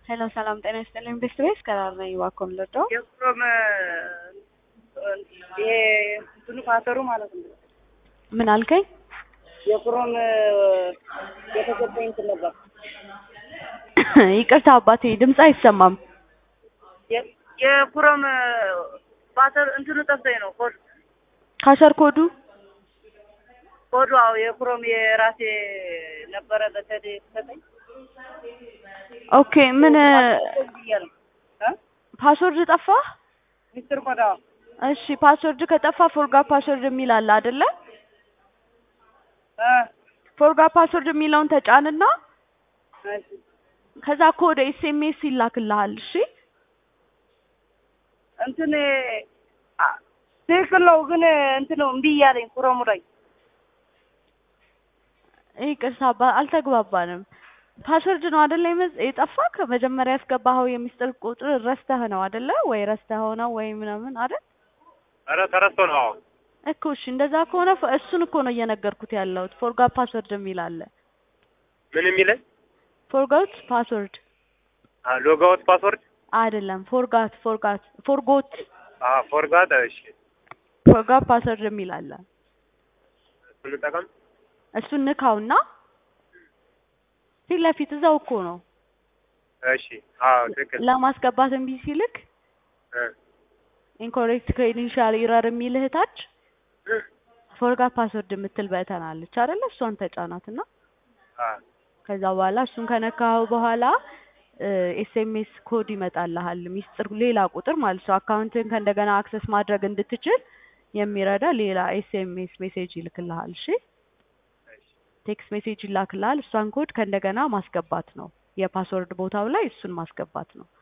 ሄሎ ሰላም ጤና ይስጥልኝ። ቤስት ቤስ ከራር ነኝ። እባክዎን ልርዳው? የኩረም ይሄ እንትኑ ፓተሩ ማለት ነው። ምን አልከኝ? የኩረም የተሰጠኝ እንትን ነበር። ይቅርታ አባቴ ድምፅ አይሰማም። የ- የኩረም ፓተር እንትኑ ጠፍቶኝ ነው። ኮድ ካሸር ኮዱ ኮዱ አዎ የኩረም የራሴ ነበረ በተደ የተሰጠኝ ኦኬ። ምን ብያለሁ። ፓስወርድ ጠፋ? ሚስጥር ኮድ አዎ እሺ ፓስወርድ ከጠፋ ፎርጋ ፓስወርድ የሚል አለ አይደለ? እ ፎርጋ ፓስወርድ የሚለውን ተጫንና እሺ ከዛ ኮድ ኤስኤምኤስ ይላክልሃል። እሺ እንትን አ ትክክል ነው ግን እንትን እምቢ እያለኝ ኩረሙ ላይ ይቅርታ አባ አልተግባባንም። ፓስወርድ ነው አይደለ የመዝ- የጠፋክ መጀመሪያ ያስገባኸው የሚስጥር ቁጥር ረስተህ ነው አይደለ? ወይ ረስተኸው ነው ወይ ምናምን አይደል? ኧረ ተረስቶ ነው። አዎ እኮ እሺ እንደዛ ከሆነ ፎ- እሱን እኮ ነው እየነገርኩት ያለሁት። ፎርጋት ፓስወርድ የሚል አለ። ምን የሚለኝ ፎርጋት ፓስወርድ ሎጋውት ፓስወርድ አይደለም፣ ፎርጋት ፎርጋት ፎርጎት ፎርጋት። እሺ ፎርጋት ፓስወርድ የሚል አለ። እሱን እንጠቀም። እሱን ንካውና ፊት ለፊት እዛው እኮ ነው እሺ አዎ ትክክል። ለማስገባት እምቢ ሲልክ እ ኢንኮሬክት ክሬዴንሻል ኢረር የሚልህ ታች ፎርጋት ፓስወርድ የምትል በተን አለች አይደለ? እሷን ተጫናትና አ ከዛ በኋላ እሱን ከነካኸው በኋላ ኤስኤምኤስ ኮድ ይመጣልሃል። ሚስጥር ሌላ ቁጥር ማለት ነው። አካውንትን ከእንደገና አክሰስ ማድረግ እንድትችል የሚረዳ ሌላ ኤስኤምኤስ ሜሴጅ ይልክልሃል። እሺ ቴክስት ሜሴጅ ይላክልሃል። እሷን ኮድ ከእንደገና ማስገባት ነው። የፓስወርድ ቦታው ላይ እሱን ማስገባት ነው።